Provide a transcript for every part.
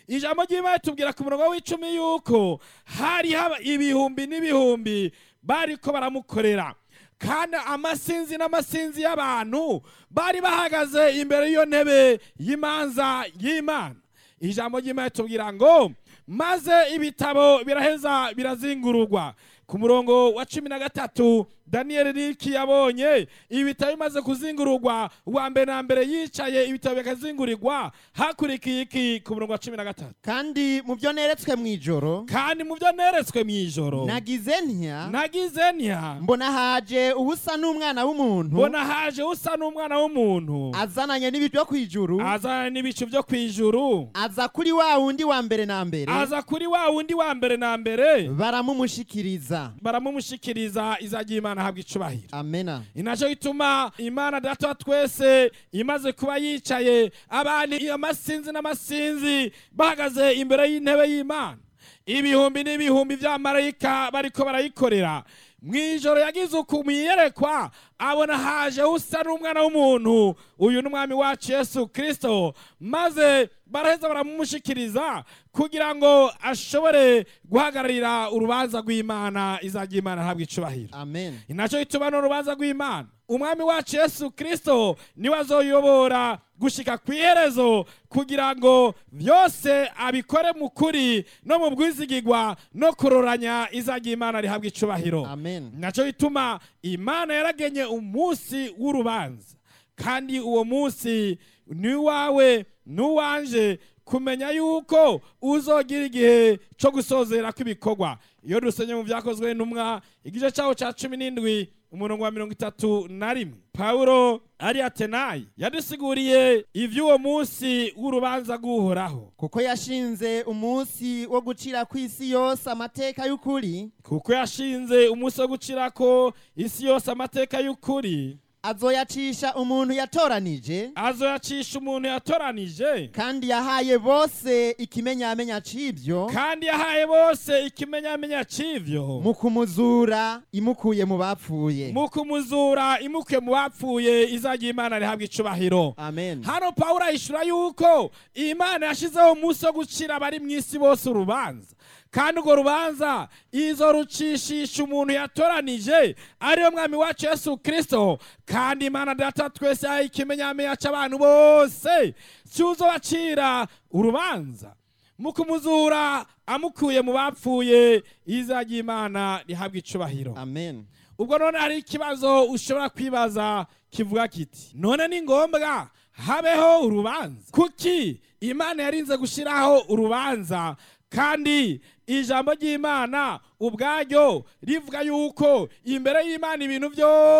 ijambo ry'imana tubwira ku murongo w'icumi yuko hari haba ibihumbi n'ibihumbi bariko baramukorera kandi amasinzi n'amasinzi y'abantu bari bahagaze imbere y'iyo ntebe y'imanza y'imana ijambo ry'imana tubwira ngo maze ibitabo biraheza birazingururwa ku murongo wa cumi na gatatu daniyeli riki yabonye ibitabo bimaze kuzingururwa uwa mbere na mbere yicaye ibitabo bikazingurirwa hakurikiye iki ku murongo wa cumi na gatatu kandi mu byo neretswe mu ijoro kandi mu byo neretswe mu ijoro nagize ntya nagize ntya mbona haje ubusa n'umwana w'umuntu mbona haje usa n'umwana w'umuntu azananye n'ibyo ku ijuru azana n'ibicu byo ku ijuru aza kuri wa wundi wa mbere na mbere aza kuri wa wundi wa mbere na mbere baramumushikiriza baramumushikiriza izajya imana ahabwa icubahiro amena inaco gituma imana data wa twese imaze kuba yicaye abantu amasinzi n'amasinzi bahagaze imbere y'intebe y'imana ibihumbi n'ibihumbi vy'amarayika bariko barayikorera mw'ijoro yagize uku mwiyerekwa abona haje usa n'umwana w'umuntu uyu ni umwami wacu yesu kristo maze baraheza baramumushikiriza kugira ngo ashobore guhagararira urubanza rw'imana izajya imana ntabwo icubahiro amen inaco gituma n'urubanza rw'imana umwami wacu yesu kristo niwe azoyobora gushika ku iherezo kugira ngo byose abikore mu kuri no mu bwizigigwa no kuroranya izajya imana rihabwa icubahiro amen naco gituma imana yaragenye umunsi w'urubanza kandi uwo munsi ni wawe n'uwanje kumenya yuko uzogira igihe cyo gusozera kw'ibikorwa iyo dusenye mu byakozwe n'umwa igice cyawo cya cumi n'indwi umurongo wa mirongo itatu na rimwe pawulo ari atenayi yadusiguriye iby'uwo munsi w'urubanza rw'uhoraho kuko yashinze umunsi wo gucira ku isi yose amateka y'ukuri kuko yashinze umunsi wo gucirako isi yose amateka y'ukuri azoyacisha umuntu yatoranije azoyacisha umuntu yatoranije kandi yahaye bose ikimenyamenya c'ivyo kandi yahaye bose ikimenyamenya c'ivyo mu kumuzura imukuye mu bapfuye mu kumuzura imukuye mu bapfuye izajya imana rihabwa icubahiro amen hano pawulo ahishura yuko imana yashizeho umunsi wo gucira abari mu isi bose urubanza kandi urwo rubanza izo rucishisha umuntu yatoranije ariyo mwami wacu yesu kristo kandi imana data twese yahaye ikimenyamenya c'abantu bose cyuzobacira urubanza mu kumuzura amukuye mu bapfuye izajya imana rihabwa icubahiro amen ubwo none hari ikibazo ushobora kwibaza kivuga kiti none ni ngombwa habeho urubanza kuki imana yarinze gushyiraho urubanza kandi ijambo ry'imana ubwaryo rivuga yuko imbere y'imana ibintu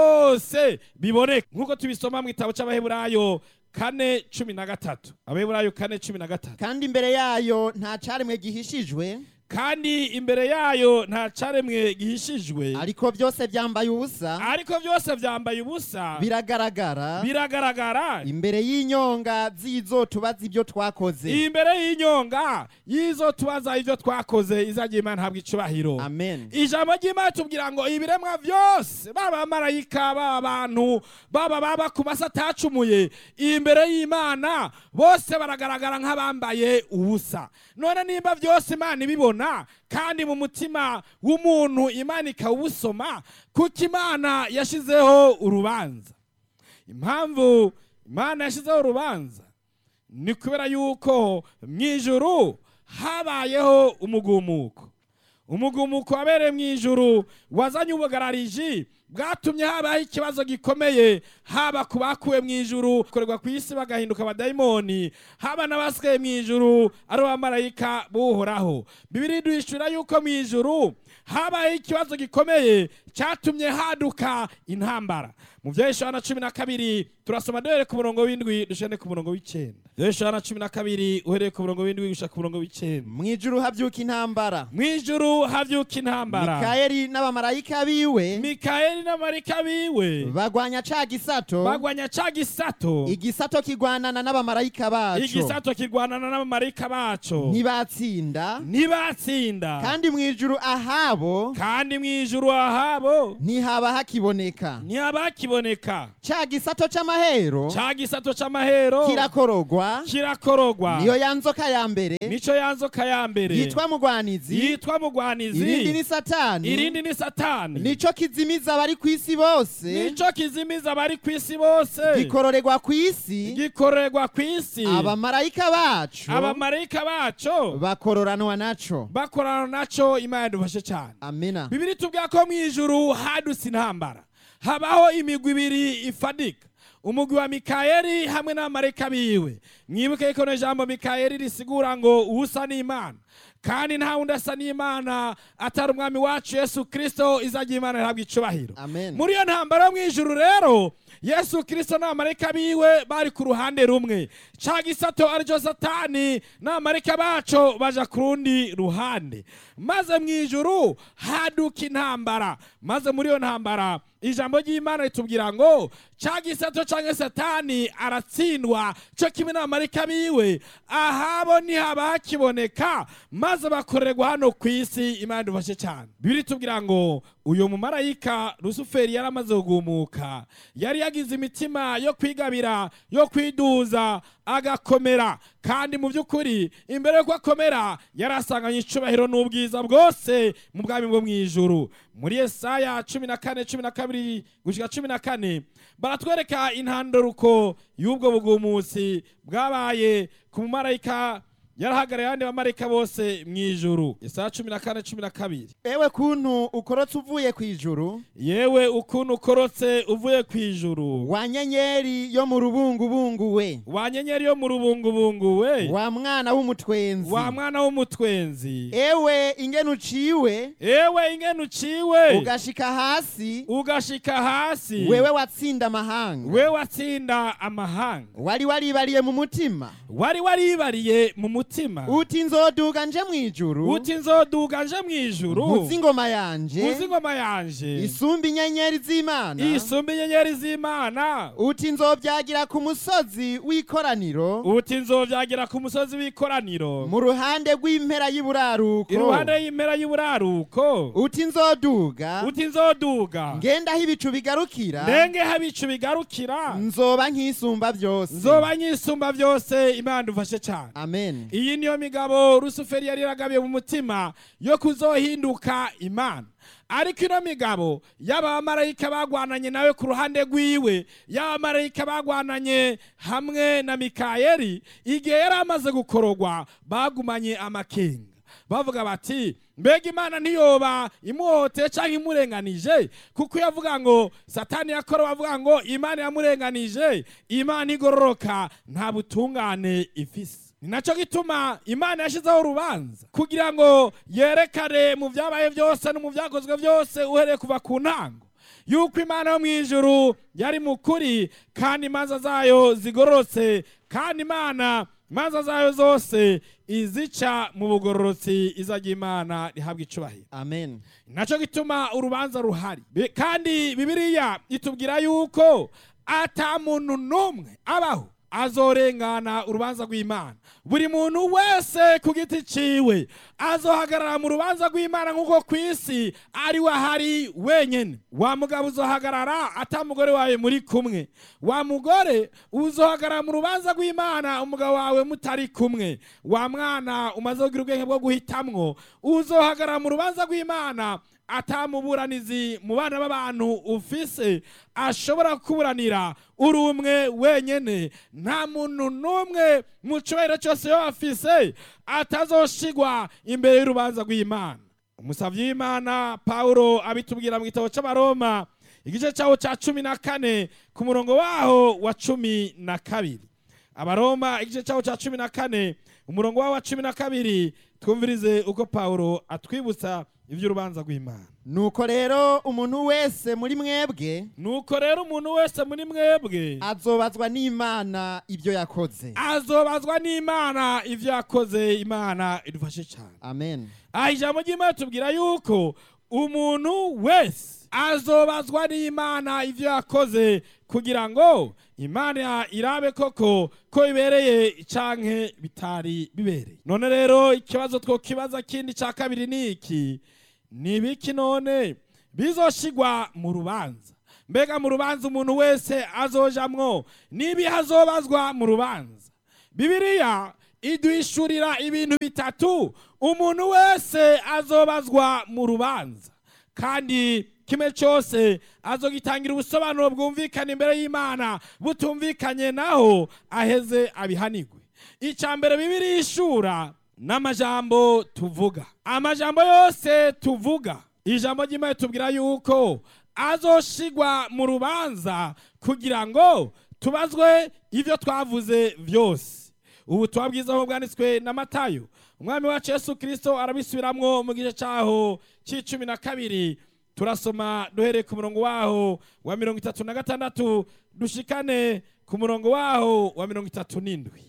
byose biboneka nk'uko tubisoma mu gitabo cy'abaheburayo kane cumi na gatatu abaheburayo kane cumi na gatatu kandi imbere yayo nta caremwe gihishijwe kandi imbere yayo nta caremwe gihishijwe ariko byose byambaye ubusa ariko byose byambaye ubusa biragaragara biragaragara imbere y'inyonga z'izo tubaza ibyo twakoze imbere y'inyonga y'izo tubaza ibyo twakoze izajya imana habwa icubahiro amen ijambo ry'imana tubwira ngo ibiremwa byose baba abamarayika baba abantu baba baba ku masi atacumuye imbere y'imana bose baragaragara nk'abambaye ubusa none nimba byose imana ibibona kandi mu mutima w'umuntu imana ikawusoma kuko imana yashyizeho urubanza impamvu imana yashyizeho urubanza ni kubera yuko mu ijuru habayeho umugumuko umugumuko wabereye mu ijuru wazanye ubugarariji bwatumye habaho ikibazo gikomeye haba ku bakuwe mu ijuru korerwa ku isi bagahinduka abadayimoni haba n'abasigaye mu ijuru ari abamarayika buhoraho bibiri duhishura yuko mu ijuru habayeho ikibazo gikomeye cyatumye haduka intambara mu bya Yohana cumi na kabiri turasoma duhere ku murongo w'indwi dushane ku murongo w'icyenda Yohana cumi na kabiri uhereye ku murongo w'indwi gushaka ku murongo w'icyenda mu ijuru habyuka intambara mu ijuru havyuka intambara mikayeli n'abamarayika biwe mikayeli n'amarika biwe bagwanya ca gisato bagwanya ca gisato igisato kigwanana n'abamarayika baco igisato kirwanana n'abamarika baco ntibatsinda ntibatsinda kandi mu ijuru ahabo kandi mu ijuru ahabo ntihaba hakiboneka ntihaba hakiboneka kiboneka ca gisato c'amahero ca gisato c'amahero kirakorogwa kirakorogwa niyo ya nzoka ya mbere nico ya nzoka ya mbere yitwa mugwanizi yitwa irindi mugwanizi ni satani irindi ni satani nico kizimiza abari ku isi bose nico kizimiza abari ku isi bose gikororerwa ku isi gikorerwa ku isi abamarayika bacu abamarayika baco bakororanwa naco bakorana naco imana yadufashe cyane amina bibiri tubwira ko mu ijuru hadutse intambara habaho imigwi ibiri ifadika umugwi wa mikayeli hamwe n'abamarayika biwe mwibuke ko no jambo mikayeli risigura ngo usa n'imana kandi nta wundi asa n'imana atari umwami wacu yesu kirisito izajya imana ihabwa icubahiro amen muri iyo ntambara yo mu ijuru rero yesu kirisito n'abamarayika biwe bari ku ruhande rumwe ca gisato aricyo satani n'abamarayika baco baja ku rundi ruhande maze mu ijuru haduka intambara maze muri iyo ntambara ijambo ry'imana ritubwira ngo ca gisato canke satani aratsindwa co kimwe n'abamarayika biwe ahabo ntihaba hakiboneka maze bakorerwa hano ku isi imana idufashe cyane bibiri tubwira ngo uyu mumarayika rusuferi yari amaze kugumuka yari yagize imitima yo kwigabira yo kwiduza agakomera kandi mu by'ukuri imbere y'uko akomera yari asanganye icubahiro n'ubwiza bwose mu bwami bwo mu ijuru muri yesaya cumi na kane cumi na kabiri gushyika cumi na kane baratwereka intandaruko y'ubwo bugumusi bwabaye ku mumarayika yarahagarariye abandi bamarayika bose mu ijuru yesaya cumi na kane cumi na kabiri ewe kuntu ukorotse uvuye ku ijuru yewe ukuntu ukorotse uvuye ku ijuru wa nyenyeri yo mu rubungubungu we wa nyenyeri yo mu rubungubungu we wa mwana w'umutwenzi wa mwana w'umutwenzi ewe ingene uciwe ewe ingene uciwe ugashika hasi ugashika hasi wewe watsinda amahanga we watsinda amahanga wari waribariye mu mutima wari waribariye mu mutima uti nzoduga nje mu ijuru uti nzoduga nje mu ijuru nkuzi ingoma yanje uzi ingoma yanje isumba inyenyeri z'imana isumba inyenyeri z'imana uti nzobyagira ku musozi w'ikoraniro uti nzovyagira ku musozi w'ikoraniro mu ruhande rw'impera y'iburaruko iruhande y'impera y'uburaruko uti nzoduga uti nzoduga ngenda aho ibicu bigarukira ndenge habicu bigarukira nzoba nk'isumba byose nzoba nyisumba byose imana dufashe cyane amen iyi niyo migabo rusuferi yari yaragabiye mu mutima yo kuzohinduka imana ariko ino migabo y'aba bamarayika bagwananye nawe ku ruhande rwiwe y'aba bamarayika bagwananye hamwe na mikayeli igihe yari amaze gukorogwa bagumanye amakenga bavuga bati mbega imana ntiyoba imuhoteye cyangwa imurenganije kuko iyo avuga ngo satani yakora bavuga ngo imana yamurenganije imana igororoka nta butungane ifise ni nacyo gituma imana yashyizeho urubanza kugira ngo yerekane mu byabaye byose no mu byakozwe byose uhereye kuva ku ntango yuko imana yo mu ijuru yari mu kuri kandi imanza zayo zigororotse kandi imana imanza zayo zose izica mu bugororotsi izajya imana rihabwa icubahiro amen nacyo gituma urubanza ruhari Bi- kandi bibiliya itubwira yuko ata muntu n'umwe abaho azorengana urubanza rw'imana buri muntu wese ku giti ciwe azohagarara mu rubanza rw'imana nk'uko ku isi ari we ahari wenyine wa mugabo uzohagarara ata mugore wawe muri kumwe wa mugore uzohagarara mu rubanza rw'imana umugabo wawe mutari kumwe wa mwana umaze kugira ubwenge bwo guhitamwo uzohagarara mu rubanza rw'imana atamuburanizi mu bana b'abantu ufise ashobora kuburanira uri umwe wenyene nta muntu n'umwe mu cyubahiro cyose yo afise atazoshigwa imbere y'urubanza rw'imana umusavyi w'imana pawulo abitubwira mu gitabo c'abaroma igice cyawo cya cumi na kane ku murongo waho wa cumi na kabiri abaroma igice cyawo cya cumi na kane umurongo wawo wa cumi na kabiri twumvirize uko pawulo atwibutsa iby'urubanza rw'imana nuko rero umuntu wese muri mwebwe nuko rero umuntu wese muri mwebwe azobazwa n'imana ibyo yakoze azobazwa n'imana ibyo yakoze imana idufashe cyane amen aha ijambo ry'imana tubwira yuko umuntu wese azobazwa n'imana ibyo yakoze kugira ngo imana irabe koko ko bibereye canke bitari bibereye none rero ikibazo twokibaza kindi cya kabiri ni iki ni ibiki none bizoshigwa mu rubanza mbega mu rubanza umuntu wese azojamwo n'ibihe azobazwa mu rubanza bibiliya iduhishurira ibintu bitatu umuntu wese azobazwa mu rubanza kandi kimwe cyose azogitangira ubusobanuro bwumvikana imbere y'imana butumvikanye naho aheze abihanigwe icya mbere bibiri ishura n'amajambo tuvuga amajambo yose tuvuga ijambo ry'imana tubwira yuko azoshigwa mu rubanza kugira ngo tubazwe ibyo twavuze byose ubu bwiza aho bwanditswe na matayo umwami wacu yesu kirisito arabisubiramwo mu gice cyaho cy'icumi na kabiri turasoma duhereye ku murongo waho wa mirongo itatu na gatandatu dushikane ku murongo waho wa mirongo itatu n'indwi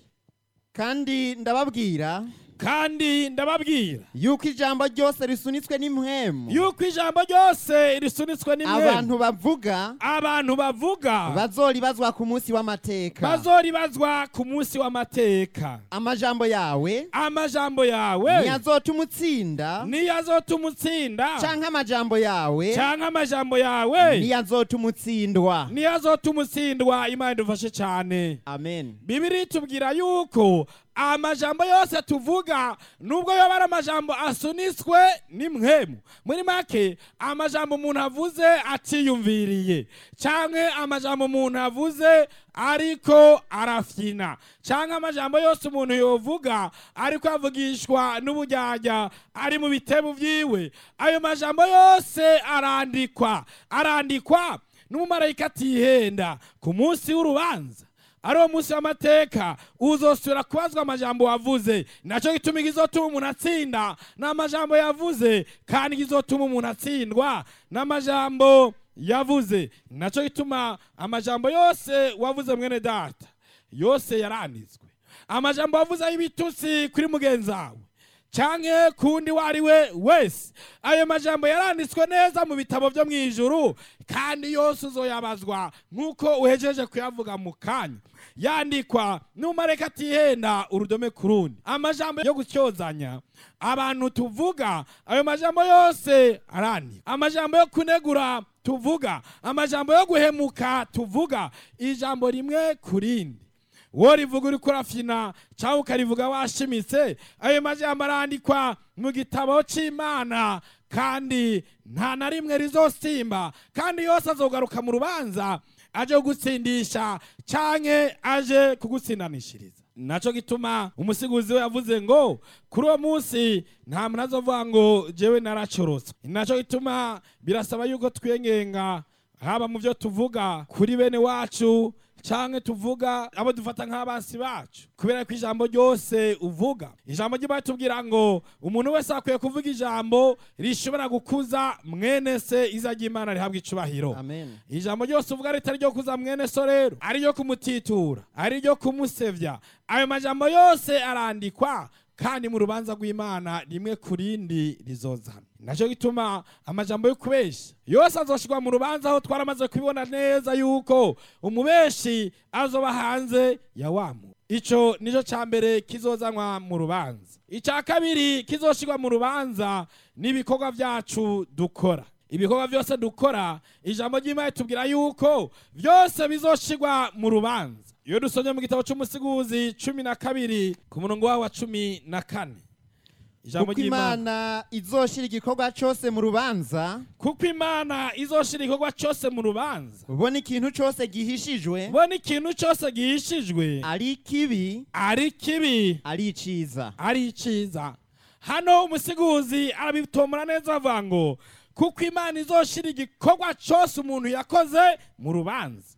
kandi ndababwira kandi ndababwira yuko ijambo ryose risunitswe n'impwemu yuko ijambo ryose risunitswe n'imwe abantu bavuga abantu bavuga bazoribazwa ku munsi w'amateka bazoribazwa ku munsi w'amateka amajambo yawe amajambo yawe ntiyazotuma utsinda niyo azotuma utsinda canke amajambo yawe cyangwa amajambo yawe ntiyazotuma utsindwa niyo azotuma utsindwa imana idufashe cyane amen bibiri tubwira yuko amajambo yose tuvuga nubwo yoba ari amajambo asunitswe n'imwemu muri make amajambo umuntu avuze atiyumviriye cyangwa amajambo umuntu avuze ariko arafyina cyangwa amajambo yose umuntu yovuga ariko avugishwa n'ubujyajya ari mu bitebo byiwe ayo majambo yose arandikwa arandikwa n'umumarayika atihenda ku munsi w'urubanza ari uwo munsi w'amateka uzosubira kubazwa amajambo wavuze nacyo gituma igizotuma umuntu atsinda ni amajambo yavuze kandi igizotuma umuntu atsindwa n'amajambo yavuze nacyo gituma amajambo yose wavuze mwene data yose yaranditswe amajambo wavuze y'ibitutsi kuri mugenzi wawe cyangwa kundi uwo ari we wese ayo majambo yaranditswe neza mu bitabo byo mu ijuru kandi yose uzoyabazwa nk'uko uhejeje kuyavuga mu kanya yandikwa n'umareka atihenda urudome ku rundi amajambo yo gutyozanya abantu tuvuga ayo majambo yose arandikwa amajambo yo kunegura tuvuga amajambo yo guhemuka tuvuga ijambo rimwe ku rindi wowe rivuga uri kurafyina cyangwa ukarivuga washimitse ayo majambo arandikwa mu gitabo cy'imana kandi nta na rimwe rizosimba kandi yose azogaruka mu rubanza aje kugutsindisha cyangwa aje kugutsindanishiriza nacyo gituma umusiguzi we yavuze ngo kuri uwo munsi nta muntu azovuga ngo jewe naracorotse nacyo gituma birasaba yuko twiyengenga haba mu byo tuvuga kuri bene wacu cyangwa tuvuga abo dufata nk'abansi bacu kubera ko ijambo ryose uvuga ijambo ry'imana tubwira ngo umuntu wese akwiye kuvuga ijambo rishobora gukuza mwene se iza ry'imana rihabwa icubahiro amen ijambo ryose uvuga ritari ryo kuza mwene so rero ari ryo kumutitura ari ryo kumusevya ayo majambo yose arandikwa kandi mu rubanza rw'imana rimwe ku rindi rizozana nacyo gituma amajambo yo kubeshya yose azoshirwa mu rubanza aho twaramaze kubibona neza yuko umubeshi azoba hanze ya wamu ico nico ca mbere kizozanwa mu rubanza icya kabiri kizoshirwa mu rubanza n'ibikorwa byacu dukora ibikorwa byose dukora ijambo ry'imana tubwira yuko byose bizoshirwa mu rubanza iyo dusomye mu gitabo cy'umusiguzi cumi na kabiri ku murongo wawo wa cumi na kane ijambo kuko ry'imana imana izoshira igikorwa cyose mu rubanza kuko imana izoshira igikorwa cyose mu rubanza ubona ikintu cyose gihishijwe ubona ikintu cyose gihishijwe ari kibi ari kibi ari iciza ari iciza hano umusiguzi arabitomora neza avuga ngo kuko imana izoshira igikorwa cyose umuntu yakoze mu rubanza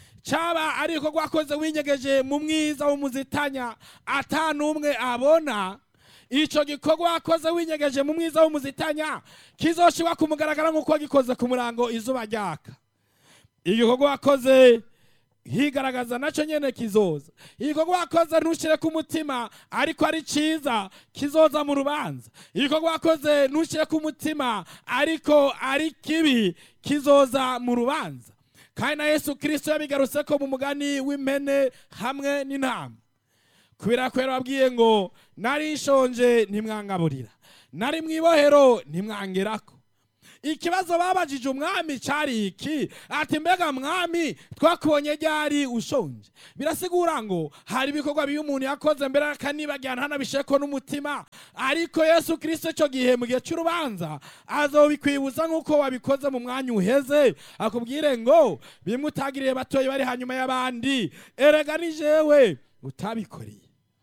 cyaba ari igikorwa wakoze winyegeje mu mwiza w'umuzitanya ata n'umwe abona icyo gikorwa wakoze winyegeje mu mwiza w'umuzitanya kizoshirwa ku mugaragaro nk'uko wagikoze ku murango izuba ryaka igikorwa wakoze higaragaza nacyo nyene kizoza igikorwa wakoze ntushyire ku mutima ariko ari cyiza kizoza mu rubanza igikorwa wakoze ntushyire ku mutima ariko ari kibi kizoza mu rubanza kandi na yesu kirisito yabigarutse ko mu mugani w'impene hamwe n'intama kubera ko yarababwiye ngo nari nshonje ntimwangaburira nari mu ibohero ntimwangerako ikibazo babajije umwami cyari iki ati mbega mwami twakubonye ryari ushonje birasigura ngo hari ibikorwa bibi umuntu yakoze mbere akanibagirana ntanabisheko n'umutima ariko yesu kirisito icyo gihe mu gihe cy'urubanza azobikwibuza nk'uko wabikoze mu mwanya uheze akubwire ngo bimwe utagiriye batoya bari hanyuma y'abandi erega ni jewe utabikoreye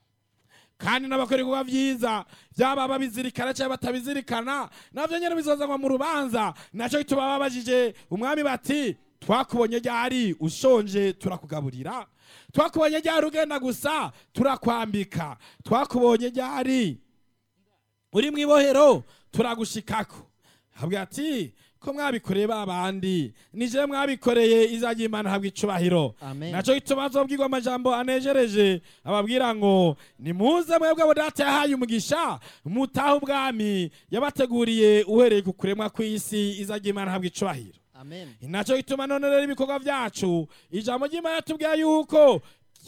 kandi n'abakora ibikorwa byiza byaba babizirikana cyangwa batabizirikana nabyo nyine bizozanwa mu rubanza nacyo gituma babajije umwami bati twakubonye ryari ushonje turakugaburira twakubonye ryari ugenda gusa turakwambika twakubonye ryari uri mu ibohero turagushikako habwa ati ko mwabikoreye ba bandi nije mwabikoreye izajya imana habwa icubahiro Amen. nacyo gituma azobwirwa amajambo anejereje ababwira ngo nimuze mwebwe abo data yahaye umugisha mutahe ubwami yabateguriye uhereye ku kuremwa kw'isi izajya imana habwa icubahiro amen nacyo gituma none rero ibikorwa byacu ijambo ry'imana tubwiye yuko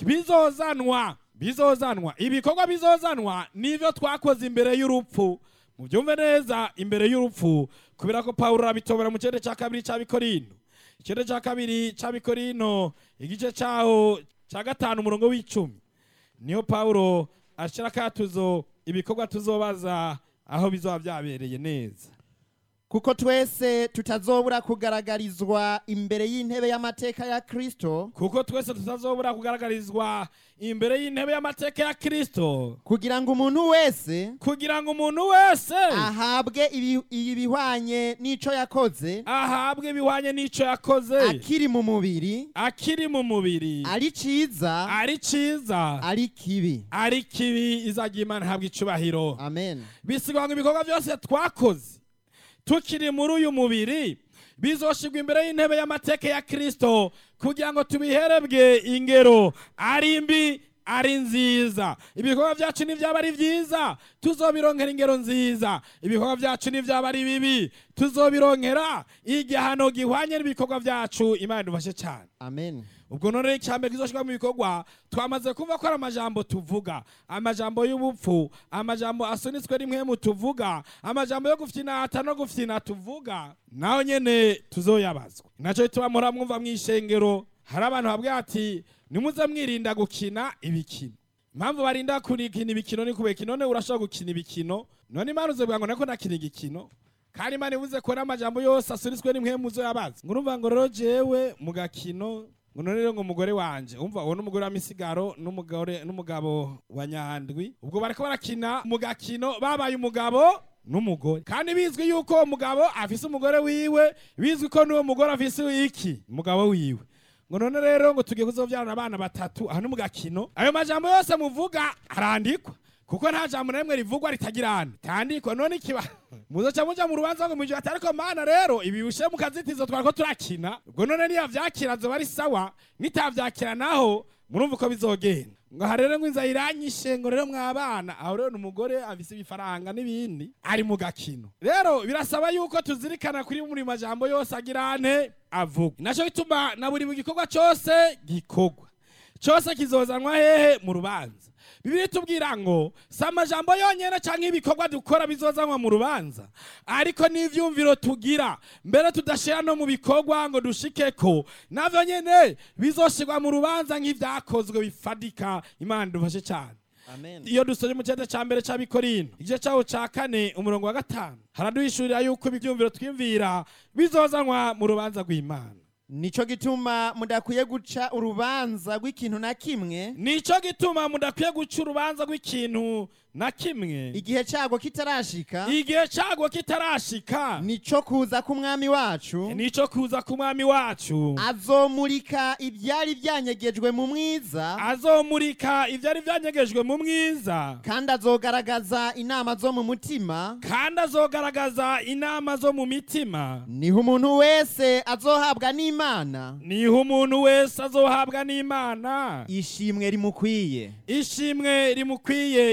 bizozanwa bizozanwa ibikorwa bizozanwa nivyo twakoze imbere y'urupfu mubyumve neza imbere y'urupfu kubera ko pawulo arabitobora mu kirere cya kabiri cy'abikorino ikirere cya kabiri cy'abikorino igice cyaho cya gatanu umurongo w'icumi niyo pawulo ashyira akatuzo ibikorwa tuzobaza aho bizoba byabereye neza kuko twese tutazobura kugaragarizwa imbere y'intebe y'amateka ya kristo kuko twese tutazobura kugaragarizwa imbere y'intebe y'amateka ya kristo kugira ngo umuntu wese kugira ngo umuntu wese ahabwe ibi- ibihwanye n'ico yakoze ahabwe ibihwanye n'icyo yakoze akiri mu mubiri akiri mu mubiri ari ciza ari cyiza ari kibi ari kibi izajya imana ihabwa icubahiro amen bisigwa ngo ibikorwa byose twakoze tukiri muri uyu mubiri bizoshigwa imbere y'intebe y'amateka ya kristo kugira ngo tubiherebwe ingero ari mbi ari nziza ibikorwa byacu nibyaba ari byiza tuzobironkera ingero nziza ibikorwa byacu nibyaba ari bibi tuzobironkera igihano gihwanye n'ibikorwa byacu imana idufashe cyane amen ubwo none icyambere kizoshirwa mu bikorwa twamaze kumva ko ari amajambo tuvuga amajambo y'ubupfu amajambo asunitswe rimwe mu tuvuga amajambo yo gufyinata no gufyina tuvuga naho nyene tuzoyabazwa nacyo gituma muhora mwumva mw'ishengero hari abantu babwira ati nimuze mwirinda gukina ibikino impamvu barinda kurikina ibikino ni kubera none urashobora gukina ibikino none imana uzovuga ngo nako nakina igikino kandi imana ivuze ko n'amajambo yose asunitswe n'imwe muzo yabazi ngo urumva ngo rero jewe mu gakino ngo none rero ngo umugore wanje umva uwo n'umugore wa misigaro n'umugore n'umugabo wa nyandwi ubwo bariko barakina mu gakino babaye umugabo n'umugore kandi bizwi yuko uwo mugabo afise umugore wiwe bizwi ko n'uwo mugore afise iki umugabo wiwe ngo none rero ngo tugiye kuzovyarana abana batatu aho ni mu gakino ayo majambo yose muvuga arandikwa kuko nta jambo na rimwe rivugwa ritagirana tandikwa none ikiba muzoca muja mu rubanza ngo mwijwe ati ariko mana rero ibi bishe mu kazitizo twariko turakina ubwo none niyo vyakira zoba ari sawa nitavyakira naho murumva uko bizogenda ngo aha rero ngo inzara iranyishe ngo rero mwabana aho rero ni umugore afise ibifaranga n'ibindi ari mu gakino rero birasaba yuko tuzirikana kuri buri majambo yose agirane avuga naco gituma na buri gikorwa cose gikorwa cyose kizozanwa hehe mu rubanza bibiri tubwira ngo si amajambo yonyine cyangwa ibikorwa dukora bizozanwa mu rubanza ariko n'ivyumviro tugira mbere tudashira no mu bikorwa ngo dushike ko navyo nyene bizoshirwa mu rubanza nk'ivyakozwe bifadika imana dufashe cyane amen iyo dusoje mu cyenda cya mbere cy'abikorino igice cyaho cya kane umurongo wa gatanu haraduhishurira yuko ibyumviro twiyumvira bizozanwa mu rubanza rw'imana nico gituma mudakwiye guca urubanza rw'ikintu na kimwe nico gituma mudakwiye guca urubanza rw'ikintu na kimwe igihe cyago kitarashika igihe cyago kitarashika nico kuza k'umwami wacu nico kuza ku mwami wacu azomurika ibyari byanyegejwe mu mwiza azomurika ibyari byanyegejwe mu mwiza kandi azogaragaza inama zo mu mutima kandi azogaragaza inama zo mu mitima niho umuntu wese azohabwa n'imana niho umuntu wese azohabwa n'imana ishimwe rimukwiye ishimwe rimukwiye imana idufashe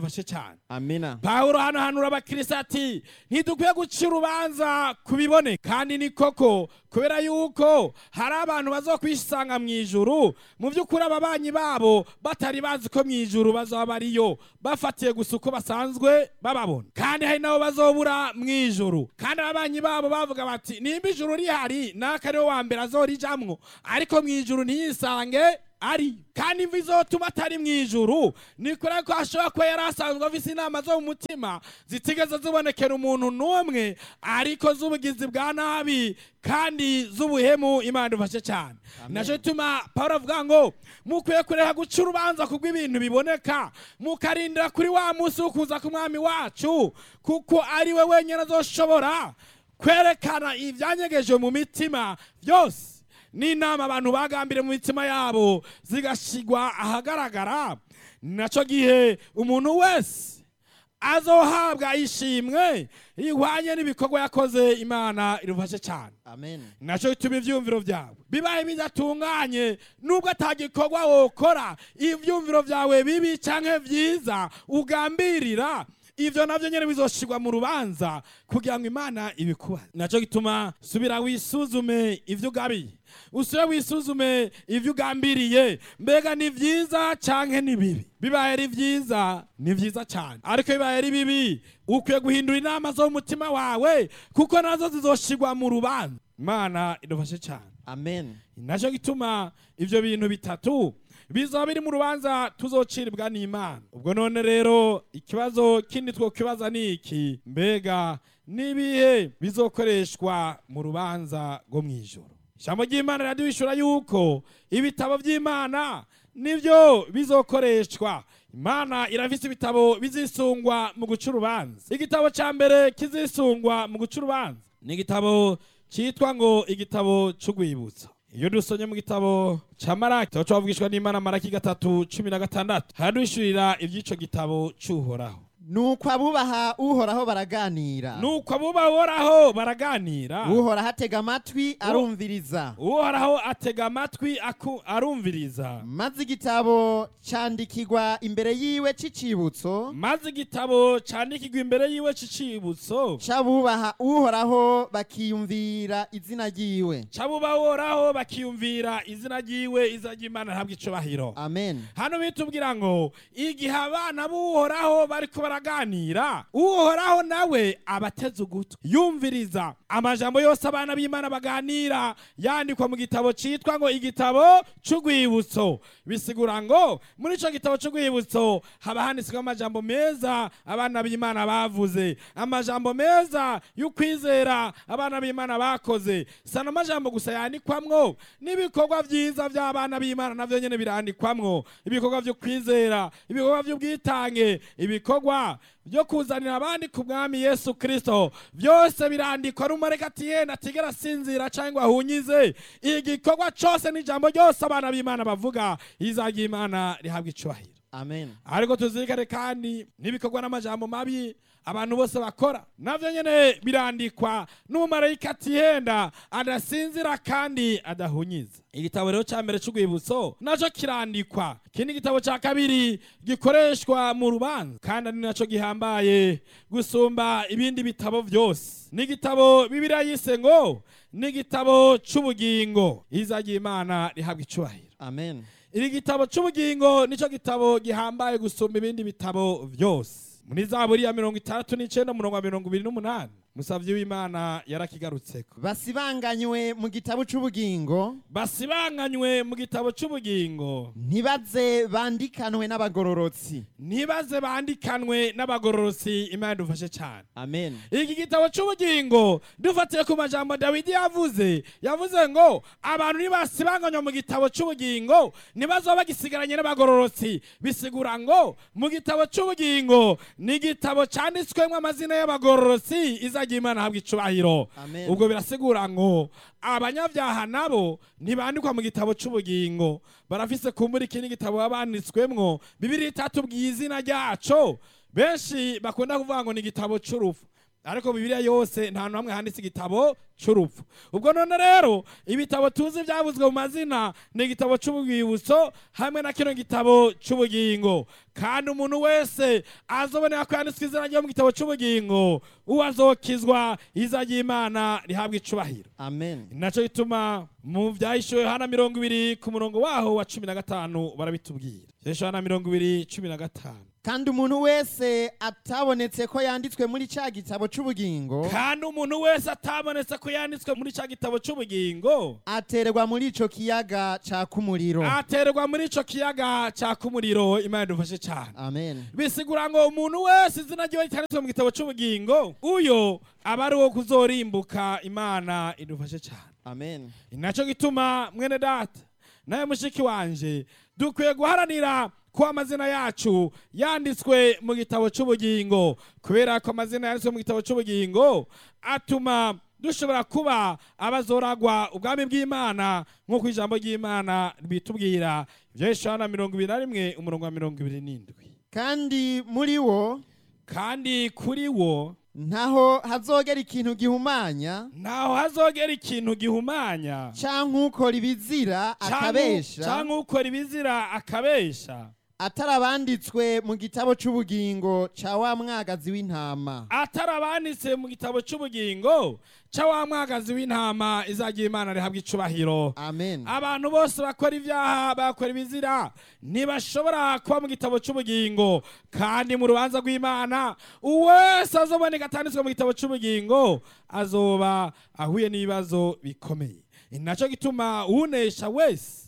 idufashe cyane amina pawulo hano hanura abakirisi ati ntidukwiye guca urubanza ku biboneka kandi ni koko kubera yuko hari abantu bazokwisanga mu ijuru mu by'ukuri ababanyi babo batari bazi ko mu ijuru bazaba bariyo bafatiye gusa uko basanzwe bababona kandi hari nabo bazobura mu ijuru kandi ababanyi babo bavuga bati nimba ijuru rihari naka ariwe wa mbere azorijamwo ariko mu ijuru ntiyisange ari kandi imvi izotuma atari mu ijuru ni kure ko ashobora kuba yari asanzwe afise inama zo mu mutima zitigeze zibonekera umuntu n'umwe ariko z'ubugizi bwa nabi kandi z'ubuhemu imana idufashe cyane naco gituma pawulo avuga ngo mukwiye kureka guca urubanza kubw'ibintu biboneka mukarindira kuri wa munsi wo kuza k'umwami wacu kuko ari we wenyine azoshobora kwerekana ibyanyegeje mu mitima byose n'inama abantu bagambire mu mitima yabo zigashigwa ahagaragara naco gihe umuntu wese azohabwa ishimwe ihwanye n'ibikorwa yakoze imana irufashe cyane amen naco bituma ivyumviro vyawe bibaye bidatunganye nubwo atagikorwa wokora ivyumviro vyawe bibi canke vyiza ugambirira ivyo navyo nyene bizoshirwa mu rubanza kugira ngo imana ibikuba naco gituma subira wisuzume ivyo ugabiye usubire wisuzume ivyo ugambiriye mbega ni vyiza canke ni bibi bibaye ari vyiza ni vyiza cane ariko bibaye ari bibi ukwiye guhindura inama zo mu mutima wawe kuko nazo zizoshirwa mu rubanza imana idufashe cane amen naco gituma ivyo bintu bitatu bizoba biri mu rubanza tuzociribwa n'imana ubwo none rero ikibazo kindi twokibaza ni iki mbega n'ibihe bizokoreshwa mu rubanza rwo mu ijoro ijambo ry'imana riraduhishura yuko ibitabo by'imana nibyo bizokoreshwa imana irafise ibitabo bizisungwa mu guca urubanza igitabo ca mbere kizisungwa mu guca urubanza ni igitabo cyitwa ngo igitabo c'urwibutso iyo dusomye mu gitabo ca maraki tuba twavugishwa n'imana maraki gatatu cumi na gatandatu haraduhishurira ivy'ico gitabo c'uhoraho nuko abubaha uhoraho baraganira nuko abubahoraho baraganira uhoraho atega amatwi arumviriza uhoraho atega amatwi aku- arumviriza maze igitabo candikirwa imbere yiwe c'icibutso maze igitabo candikirwa imbere yiwe c'icibutso c'abubaha uhoraho bakiyumvira izina ryiwe c'abubahoraho bakiyumvira izina ryiwe izina ry'imana ntabwo icubahiro amen hano bitubwira ngo igihe abana b'uhoraho bariko baraganira uhoraho nawe abateze ugutwi yumviriza amajambo yose abana b'imana baganira yandikwa mu gitabo citwa ngo igitabo c'urwibutso bisigura ngo muri ico gitabo c'urwibutso haba handitsweho amajambo meza abana b'imana bavuze amajambo meza y'ukwizera abana b'imana bakoze sana amajambo gusa yandikwamwo n'ibikorwa vyiza vy'abana b'imana navyo nyene birandikwamwo ibikorwa vyo kwizera ibikorwa vy'ubwitange ibikorwa byo kuzanira abandi ku mwami yesu kristo byose birandikwa rumareka ati yenda atigera asinzira cyangwa ahunyize igikorwa cose n'ijambo ryose abana b'imana bavuga izajya imana rihabwa icubahiro amen ariko tuzirikane kandi n'ibikorwa n'amajambo mabi abantu bose bakora navyo nyene birandikwa n'umumarayika atihenda adasinzira kandi adahunyiza igitabo rero ca mbere c'urwibutso naco kirandikwa ikindi gitabo ca kabiri gikoreshwa mu rubanza kandi ari naco gihambaye gusumba ibindi bitabo vyose n'igitabo bibiliya yise ngo n'igitabo c'ubugingo izagira imana rihabwa icubahiro amen iri gitabo c'ubugingo nico gitabo gihambaye gusumba ibindi bitabo vyose muri zaburi ya mirongo itandatu n'icenda umurongo wa mirongo ibiri n'umunani musavyi w'imana yarakigarutseko basibanganywe mu gitabo c'ubugingo basibanganywe mu gitabo c'ubugingo ntibaze bandikanwe n'abagororotsi ntibaze bandikanwe n'abagororosi imana idufashe cane amen iki gitabo c'ubugingo dufatiye ku majambo dawidi yavuze yavuze ngo abantu nibasibanganywa mu gitabo c'ubugingo ntibazoba bagisigaranye n'abagororotsi bisigura ngo mu gitabo c'ubugingo ni igitabo canditswemwo amazina y'abagororotsi izagira imana habwa icubahiro Amen. ubwo birasigura ngo abanyabyaha nabo ntibandikwa mu gitabo c'ubugingo barafise kumbura ikindi gitabo baba banditswemwo bibiri itatubwiye izina ryaco benshi bakunda kuvuga ngo ni igitabo c'urupfu ariko bibiliya yose nta hantu hamwe handitse igitabo cy'urupfu ubwo none rero ibitabo tuzi byavuzwe mu mazina ni igitabo cy'ubwibutso hamwe na kino gitabo cy'ubugingo kandi umuntu wese azobonera ko yanditswe izina ryo mu gitabo cy'ubugingo uwo azokizwa iza ry'imana rihabwa icubahiro amen nacyo gituma mu byahishuwe hana mirongo ibiri ku murongo waho wa cumi na gatanu barabitubwira byahishuwe hana mirongo ibiri cumi na gatanu kandi umuntu wese atabonetse ko yanditswe muri cya gitabo cy'ubugingo kandi umuntu wese atabonetse ko yanditswe muri cya gitabo cy'ubugingo aterwa muri ico kiyaga caka umuriro aterwa muri ico kiyaga caka umuriro imana idufashe cyane amen bisigura ngo umuntu wese izina ryiwe cyanditswe mu gitabo cy'ubugingo uyo aba ari uwo kuzorimbuka imana idufashe cyane amen nacyo gituma mwene data nawe mushiki wanje dukwiye guharanira ko amazina yacu yanditswe mu gitabo cy'ubugingo kubera ko amazina yanditswe mu gitabo cy'ubugingo atuma dushobora kuba abazoragwa ubwami bw'imana nk'uko ijambo ry'imana bitubwira ibyo Yohana mirongo ibiri na rimwe umurongo wa mirongo ibiri n'indwi kandi muri wo kandi kuri wo ntaho hazogera ikintu gihumanya ntaho hazogera ikintu gihumanya canke ukora ibizira akabesha canke ukora ibizira akabesha atari abanditswe mu gitabo cy'ubugingo ca wa mwagazi w'intama atari abanditse mu gitabo cy'ubugingo cya wa mwagazi w'intama izagira imana rihabwa icubahiro amen abantu bose bakora ibyaha bakora ibizira ntibashobora kuba mu gitabo cy'ubugingo kandi mu rubanza rw'imana uwese azoboneka atanditswe mu gitabo cy'ubugingo azoba ahuye n'ibibazo bikomeye ni nacyo gituma unesha wese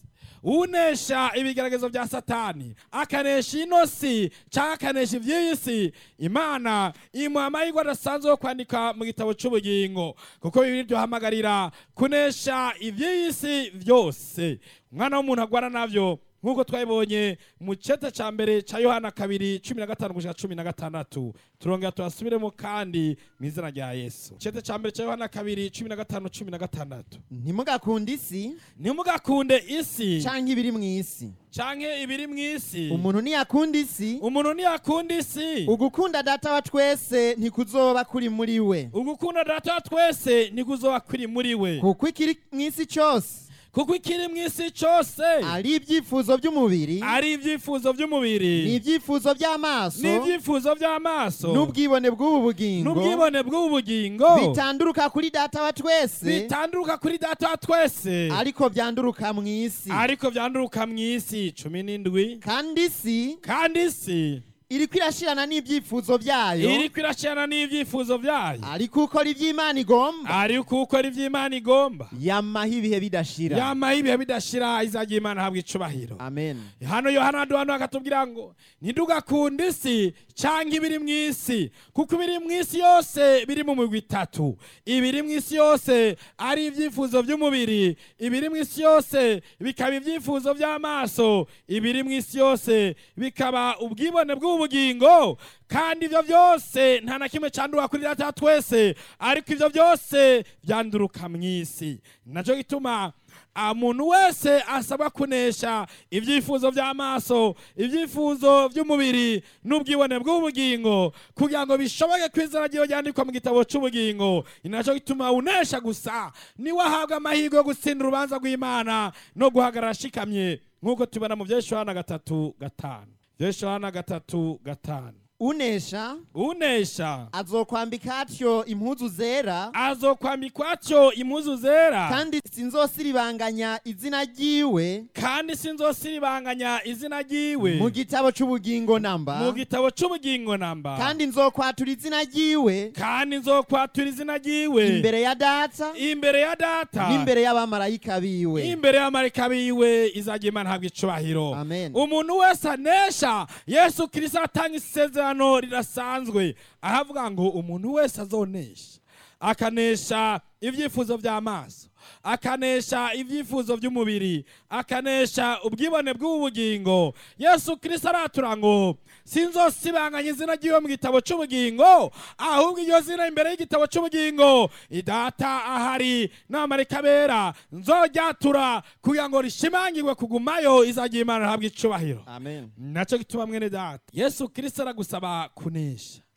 unesha ibigeragezo bya satani akanesha ino si cyangwa akanesha iby'iyi si imana imuha amahirwe adasanzwe yo kwandika mu gitabo cy'ubugingo kuko bibiri byohamagarira kunesha iby'iyi si byose umwana w'umuntu agwara nabyo nk'uko twabibonye mu cyeta cya mbere cya yohana kabiri cumi na gatanu gushika cumi na gatandatu turongera turasubiremo kandi mu izina rya yesu icyeta cya mbere cya yohana kabiri cumi na gatanu cumi na gatandatu ntimugakunde isi ntimugakunde isi canke ibiri mu isi canke ibiri mu isi umuntu niyakunda isi umuntu ntiyakunda isi ugukunda data wa twese ntikuzoba kuri muri we ugukunda data wa twese ntikuzoba kuri muri we kuko ikiri mu isi cyose kuko ikiri mu isi cyose ari ibyifuzo by'umubiri ari ibyifuzo by'umubiri n'ibyifuzo by'amaso n'ibyifuzo by'amaso n'ubwibone bw'ubu bugingo n'ubwibone bw'ubu bugingo bitanduruka kuri data wa twese bitanduruka kuri data wa twese ariko byanduruka mu isi ariko byanduruka mu isi cumi n'indwi kandi isi kandi isi iriko irashirana n'ibyifuzo byayo iriko iracana n'ibyifuzo byayo ariko ukora iby'imana igomba ariko ukora iby'imana igomba yamaho ibihe bidashira yamaho ibihe bidashira izagira imana ahabwa icubahiro amen hano yohana duhano akatubwira ngo ntidugakunde isi cyangwa ibiri mu isi kuko ibiri mu isi yose biri mu migwi itatu ibiri mu isi yose ari ibyifuzo by'umubiri ibiri mu isi yose bikaba ibyifuzo by'amaso ibiri mu isi yose bikaba ubwibone bw'ubugingo kandi ibyo byose nta na kimwe cyandura kuri data wa twese ariko ibyo byose byanduruka mu isi nacyo gituma umuntu wese asabwa kunesha ibyifuzo by'amaso ibyifuzo by'umubiri n'ubwibone bw'ubugingo kugira ngo bishoboke ko izina ryiwe ryandikwa mu gitabo cy'ubugingo ni nacyo gituma unesha gusa niwe ahabwa amahirwe yo gutsinda urubanza rw'imana no guhagarara ashikamye nk'uko tubona mu byeshuhana gatatu gatanu byeshuhana gatatu gatanu unesha unesha azokwambika atyo impuzu zera azokwambikwa atyo impuzu zera kandi sinzosiribanganya izina ryiwe kandi sinzosiribanganya izina ryiwe mu gitabo cy'ubugingo mu namba gitabo cy'ubugingo namba kandi nzokwatura izina ryiwe kandi nzokwatura izina ryiwe imbere ya data imbere ya data n'imbere y'abamarayika biwe imbere y'amarika biwe izagira imana ntabwo icubahiro Amen. umuntu wese anesha yesu kirisito atanga isezerano ridasanzwe ahavuga ngo umuntu wese azonesha akanesha ibyifuzo by'amaso akanesha ibyifuzo by'umubiri akanesha ubwibone bw'ubugingo yesu kirisito aratura ngo sinzosibanganya izina ry'iwe mu gitabo cy'ubugingo ahubwo iryo zina imbere y'igitabo cy'ubugingo idata ahari n'amarika bera nzoryatura kugira ngo rishimangirwe kugumayo izagira imana ihabwa icubahiro amen nacyo gituma mwene data yesu kirisito aragusaba kunesha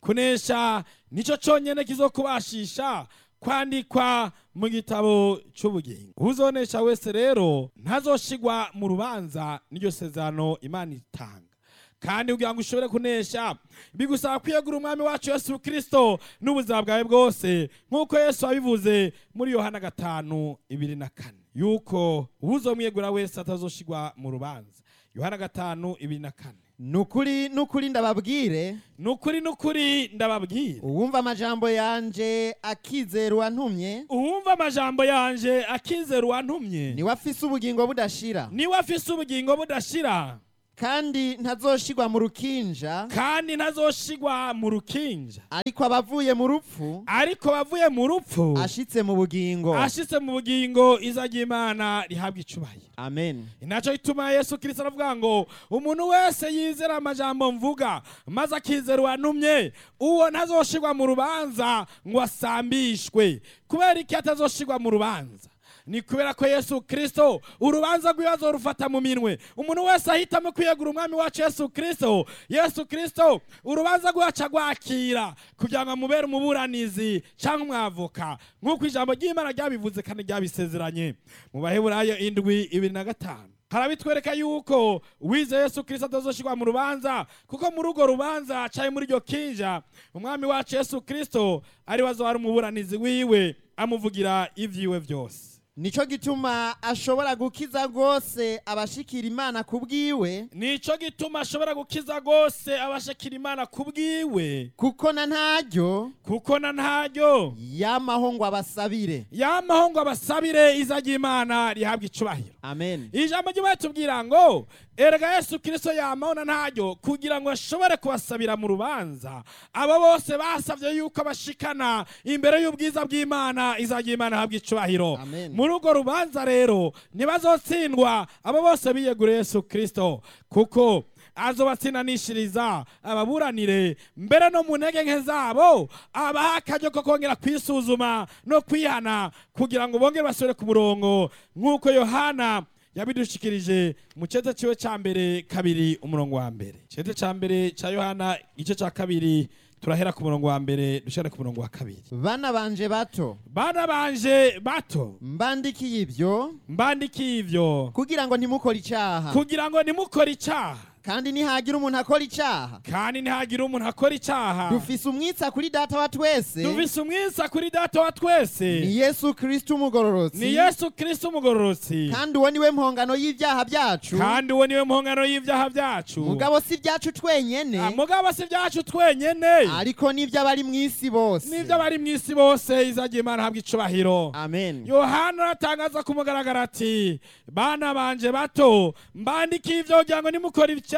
kunesha nicyo cyonyine kizokubashisha kwandikwa mu gitabo cy'ubugingo uzonesha wese rero ntazoshigwa mu rubanza n'iryo sezerano imana itanga kandi kugira ngo ushobore kunesha bigusaba kwiyegura umwami wacu yesu kirisito n'ubuzima bwawe bwose nk'uko yesu wabivuze muri yohana gatanu ibiri na kane yuko uwuzomwiyegura wese atazoshigwa mu rubanza yohana gatanu ibiri na kane nukuri nukuri ndababwire ni ukuri ni ukuri ndababwira uwumva amajambo yanje akizera uwantumye uwumva amajambo yanje akizera uwantumye niwe afise ubugingo budashira niwe afise ubugingo budashira kandi ntazoshigwa mu rukinja kandi ntazoshigwa mu rukinja ariko abavuye mu rupfu ariko bavuye mu rupfu ashitse mu bugingo ashitse mu bugingo iza ry'imana rihabwa icubahiro amen inaco gituma yesu kirisito aravuga ngo umuntu wese yizera amajambo mvuga maze akizera uwantumye uwo ntazoshigwa mu rubanza ngo asambishwe kubera iki atazoshigwa mu rubanza ni kubera ko yesu kirisito urubanza rw'ibibazo rufata mu minwe umuntu wese ahitamo kwiyegura umwami wacu yesu kirisito yesu kirisito urubanza rwacu agwakira kugira ngo amubere umuburanizi cyangwa umwavoka nk'uko ijambo ry'imana ryabivuze kandi ryabisezeranye mu baheburayo indwi ibiri na gatanu harabitwereka yuko wize yesu kirisito atazoshirwa mu rubanza kuko muri urwo rubanza cyari muri iryo kinja umwami wacu yesu kirisito ari we azoba umuburanizi wiwe amuvugira ibyiwe byose nico gituma ashobora gukiza rwose abashikira imana ku bwiwe nico gituma ashobora gukiza rwose abashakira imana ku bwiwe kuko na ntaryo kuko na ntaryo yamaho ngo abasabire yamaho ngo abasabire iza ry'imana rihabwa icubahiro amen ijambo ry'imana tubwira ngo erega yesu kirisito yamaho na ntaryo kugira ngo ashobore kubasabira mu rubanza abo bose basabye yuko bashikana imbere y'ubwiza bw'imana iza ry'imana rihabwa icubahiro Amen. muri urwo rubanza rero ntibazotsindwa abo bose biyeguriye yesu kirisito kuko azobatsindanishiriza ababuranire mbere no mu ntege nke zabo abaha akaryo ko kongera kwisuzuma no kwihana kugira ngo bongere basubire ku murongo nk'uko yohana yabidushikirije mu cyete ciwe cya mbere kabiri umurongo wa mbere cyete cya mbere cya yohana igice cya kabiri turahera ku murongo wa mbere dushare ku murongo wa kabiri bana banje bato bana banje bato mbandikiye ibyo mbandikiye ivyo kugira ngo ntimukore icyaha kugira ngo nimukore icyaha kandi nihagira umuntu akora icyaha kandi ntihagire umuntu akora icyaha dufise umwitsa kuri data wa twese dufise umwisa kuri data wa twese ni yesu kristo umugororotsi ni yesu kirisito umugororotsi kandi uwo niwe mpongano y'ibyaha byacu kandi uwo niwe mpongano y'ibyaha byacu mugabo si ibyacu Ah, twenyene mugabo si ibyacu twenyene ariko n'iby'abari mu isi bose n'ibyo abari mu isi bose izagiye imana habwa icubahiro amen yohana aratangaza ku mugaragaro ati bana banje bato mbandikiye ibyo kugira ngo nimukore icyaha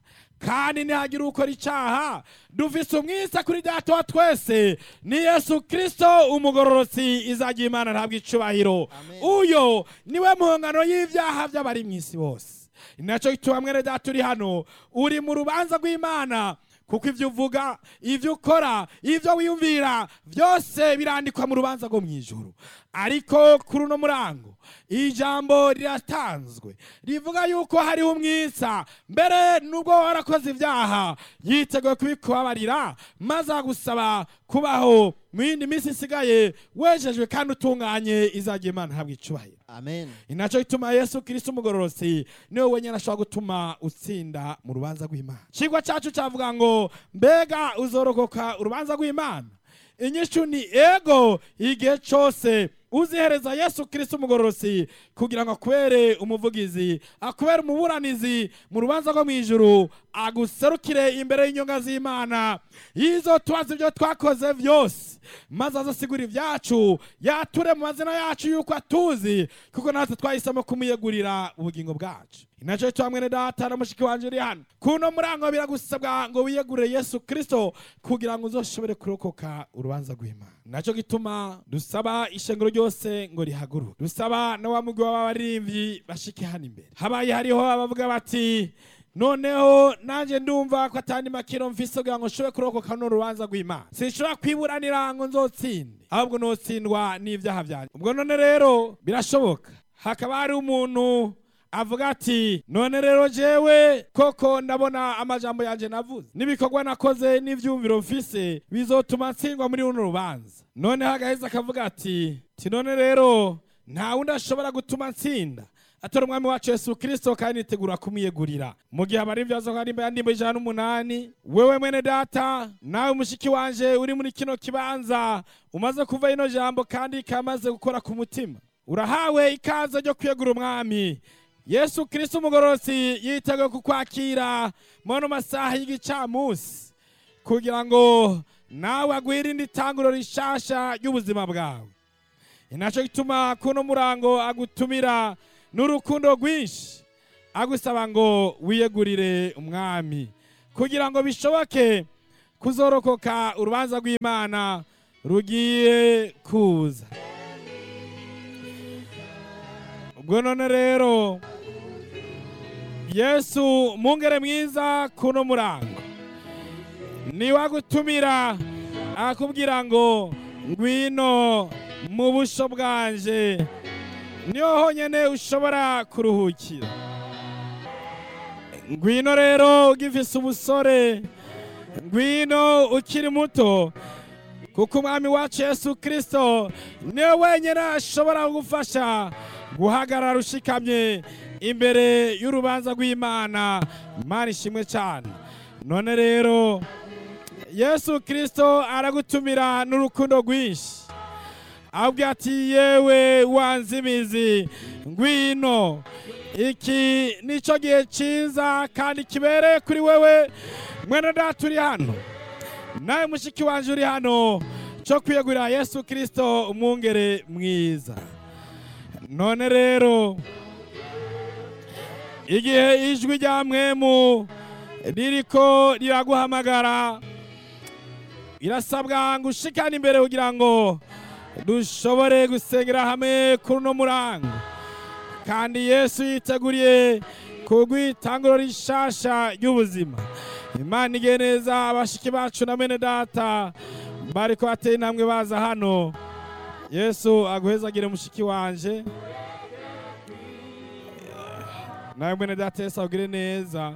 kandi ntihagire ukora icyaha dufise umwisa kuri data wa twese ni yesu kirisito umugororotsi izagiye imana ntabwo icubahiro Amen. uyo niwe mpongano y'ibyaha by'abari mu isi bose ni nacyo gituma mwene data uri hano uri mu rubanza rw'imana kuko ibyo uvuga ibyo ukora ibyo wiyumvira byose birandikwa mu rubanza rwo mu ijoro ariko kuri uno murango ijambo riratanzwe rivuga yuko hariho umwisa mbere nubwo warakoze ibyaha yiteguye kubikubabarira maze agusaba kubaho mu yindi minsi isigaye wejejwe kandi utunganye izagiye imana habwa icubahiro amen ni nacyo gituma yesu kirisito umugororotsi niwe wenyine ashobora gutuma utsinda mu rubanza rw'imana ikigwa cyacu cyavuga ngo mbega uzorokoka urubanza rw'imana inyishu ni ego igihe cyose uzihereza yesu kirisito umugororotsi kugira ngo akubere umuvugizi akubere umuburanizi mu rubanza rwo mu ijuru aguserukire imbere y'inyonga z'imana yizo tubaza ibyo twakoze byose maze azasigura ibyacu yature mu mazina yacu yuko atuzi kuko natwe twahisemo kumuyegurira ubugingo bwacu inacyo cyo hamwe na data na mushiki wanje uri hano kuno murango biragusabwa ngo wiyegurire yesu kirisito kugira ngo uzoshobore kurokoka urubanza rw'imana nacyo gituma dusaba ishengero ryose ngo rihaguruke dusaba na wa mugwi w'abaririmbyi bashike hano imbere habaye hariho abavuga bati noneho nanjye ndumva ko atandi makiro mfise kugira ngo nshobore kurokoka no rubanza rw'imana sinshobora kwiburanira ngo nzotsinde ahubwo notsindwa n'ibyaha byanjye ubwo none rero birashoboka hakaba hari umuntu avuga ati none rero jewe koko ndabona amajambo yanje navuze n'ibikorwa nakoze n'ivyumviro mfise bizotuma ntsindwa muri runo rubanza noneho agaheza akavuga ati ti none rero nta wundi ashobora gutuma ntsinda atora umwami wacu yesu kirisito kandi nitegura kumwiyegurira mu gihe abari ibyazo kandi imba yandimba ijana n'umunani wewe mwene data nawe mushiki wanje uri muri kino kibanza umaze kuva ino jambo kandi kamaze gukora ku mutima urahawe ikaze ryo kwiyegura umwami yesu kirisito umugororotsi yiteguye kukwakira mu masaha y'igicamunsi kugira ngo nawe agwirinde itanguro rishasha ry'ubuzima bwawe inaco gituma kuno murango agutumira n'urukundo rwinshi agusaba ngo wiyegurire umwami kugira ngo bishoboke kuzorokoka urubanza rw'imana rugiye kuza ubwo none rero yesu mungere mwiza kuno murango niwe agutumira akubwira ngo ngwino mu busho bwanje niho honyine ushobora kuruhukira ngwino rero ugifise umusore ngwino ukiri muto kuko umwami wacu yesu kirisito niwe wenyine ashobora kugufasha guhagarara ushikamye imbere y'urubanza rw'imana imana ishimwe cyane none rero yesu kirisito aragutumira n'urukundo rwinshi ahubwo ati yewe wanze imizi ngwino iki nicyo gihe cyiza kandi kibereye kuri wewe mwene data uri hano nawe mushiki wanjye uri hano cyo kwiyegurira yesu kirisito umwungere mwiza none rero igihe ijwi rya mwemu ririko riraguhamagara birasabwa ngo ushikane imbere kugira ngo dushobore gusengera hamwe kuri uno murango kandi yesu yiteguriye kugwitanguro rishasha ry'ubuzima imana igiye neza abashiki bacu na mene data bariko bateye intambwe baza hano yesu aguhezagire mushiki wanje nawe mwene data yesu agire neza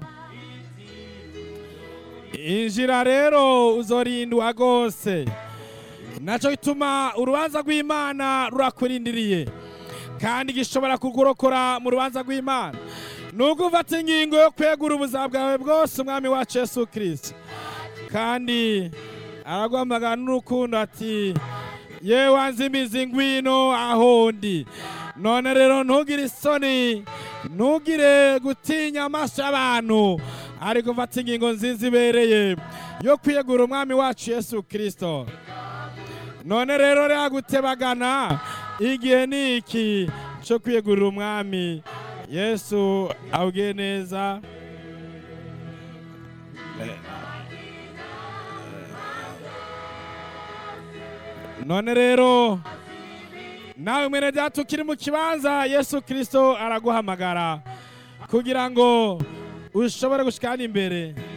injira rero uzorindwa rwose nacyo gituma urubanza rw'imana rurakurindiriye kandi gishobora kugurokora mu rubanza rw'imana nubwo ufata ingingo yo kwegura ubuzima bwawe bwose umwami wacu yesu kirisito kandi araguhamagara n'urukundo ati yewe wanze imizi ngwino aho ndi none rero ntugire isoni ntugire gutinya amaso y'abantu ariko ufata ingingo nziza ibereye yo kwiyegura umwami wacu yesu kirisito none rero rero gutebagana igihe ni iki cyo kwiyegurira umwami yesu awugiye neza none rero nawe mwene data ukiri mu kibanza yesu kirisito araguhamagara kugira ngo ushobore gushikana imbere